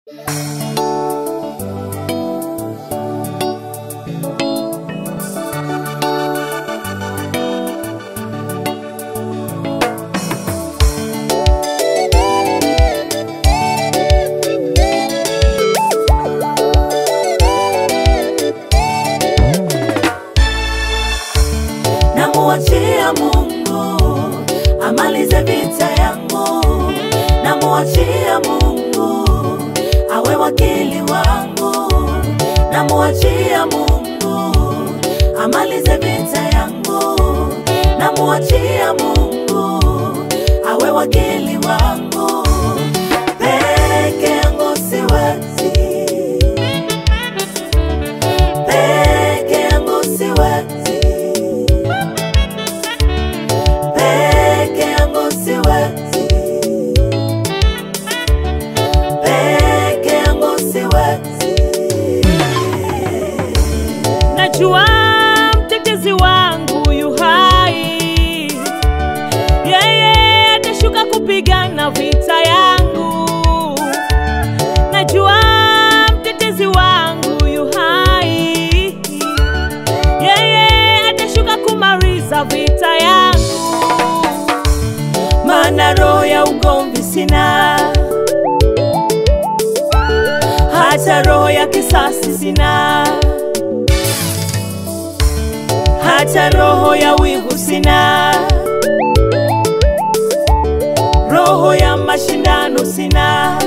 Namuachia Mungu amalize vita yangu, namuachia Mungu awe wakili wangu, namuachia Mungu amalize vita yangu, namuachia Mungu awe wakili wangu, peke yangu siwezi, peke yangu siwezi peke yangu siwezi, peke yangu siwezi. Najua mtetezi wangu yu hai, yeye atashuka kupigana vita yangu. Najua mtetezi wangu yu hai, yeye atashuka kumaliza vita yangu. Maana roho ya ugomvi sina, hata roho ya kisasi sina, hata roho ya wivu sina, roho ya mashindano sina,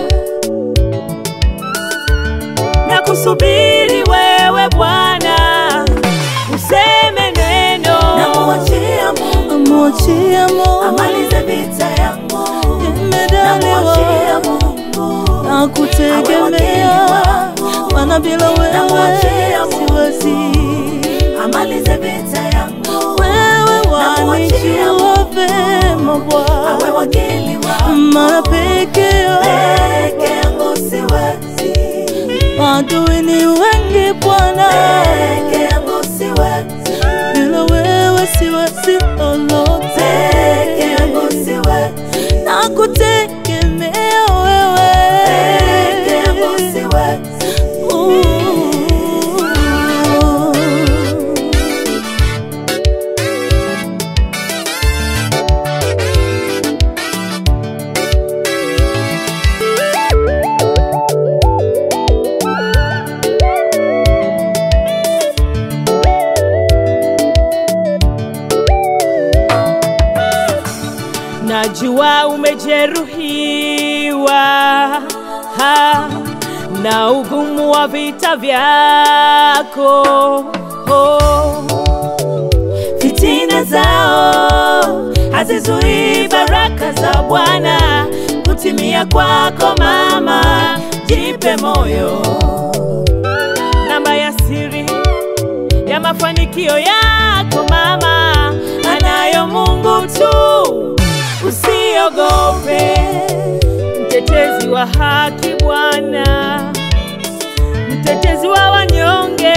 na kusubiri wewe Bwana useme neno, namuachia Mungu, Mwachia Mungu amalize vita yangu, imedaliwa namuachia Mungu na kutegemea, maana bila wewe Namwachia Mungu. siwezi. amalize vita yangu, Wewe Namwachia wanijua vema awe Bwana, wakili wangu, mara peke peke yako yangu siwezi, adui ni wengi Bwana, peke yangu siwezi, bila wewe siwezi lolote, peke yangu siwezi, na kutegemea wewe peke yangu siwezi. Ooh. Najua umejeruhiwa ha, na ugumu wa vita vyako oh. Fitina zao hazizuii baraka za Bwana kutimia kwako mama, jipe moyo. Namba ya siri ya mafanikio yako mama, Anayo Mungu tu, usiogope. mtetezi wa haki Bwana, mtetezi wa wanyonge,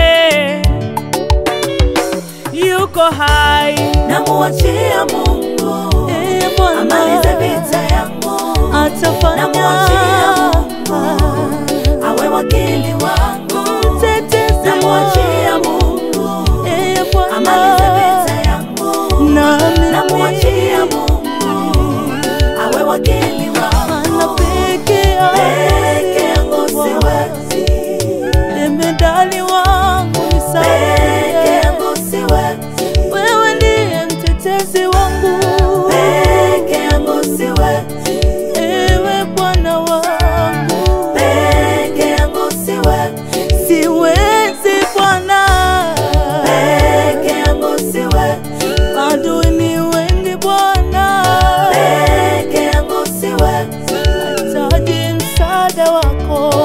yuko hai. Namuachia Mungu Eh, Bwana, amalize vita yangu, atafanya Namwachia Mungu awe wakili wangu. Mtetezi Namwachia wangu. Mungu Eh, Bwana, amalize vita yangu. nami Namwachia Mungu awe wakili Maana wangu, peke peke yangu siwezi, Jemedali wangu peke nisaidie, yangu siwezi, wewe ndiye mtetezi wangu, peke yangu siwezi, ewe Bwana wangu, peke yangu siwezi, siwezi Bwana, peke yangu siwezi, adui ni wengi Bwana, peke yangu siwezi, hitaji msaada wako